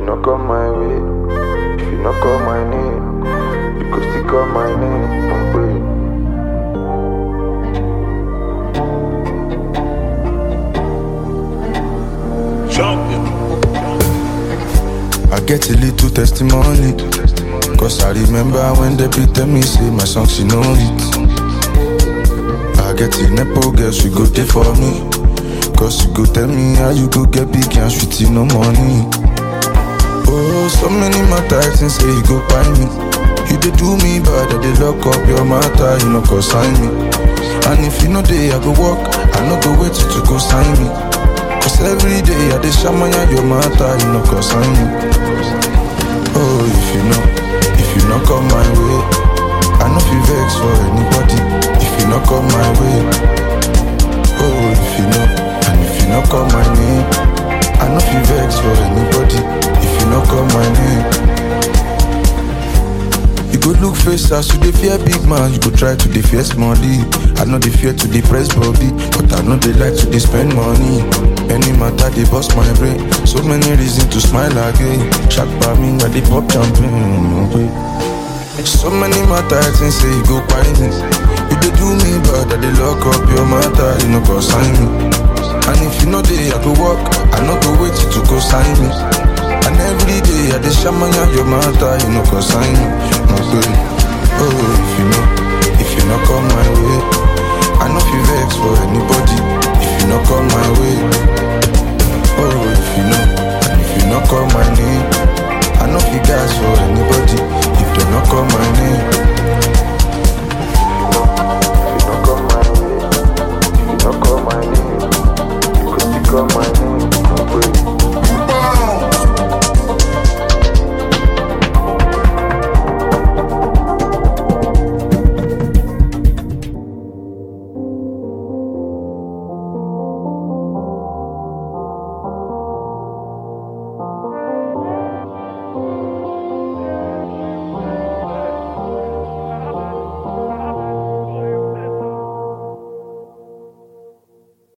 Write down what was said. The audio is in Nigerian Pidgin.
no come my way, if you no call my name, you go still call my name. Oh, wait. I get a little testimony. Cause I remember when they be tell me, say my song, she know it. I get a nepo girl, she go there for me. Cause you go tell me how you go get big and sweet, you no money. Oh, so many matter, things say you go buy me. You dey do me bad, I dey lock up your matter, you no go sign me. And if you know day, I go walk, I no go wait till you go sign me. Cause every day I dey shamaya your matter, you no go sign me. Oh, if you know, if you not come my way, I no feel vex for anybody. If you not come my way, oh, if you know, and if you not call my name, I no feel vex for anybody. If you not call my name. You go look face as you dey fear big man, you go try to dey fear money. I know they fear to dey press body, but I know they like to dey spend money. Any matter they bust my brain, so many reasons to smile again. Shark by me, I dey pop champagne. okay. So many matter I think say you go buy me. You dey do me bad, I dey lock up your matter, you no go sign me. And if you know they, I go walk, I no go wait till you go sign me. And every day I dey shamanya your matter, you no go sign me. No good. Oh, if you know, if you not come my way, I no feel vex for anybody.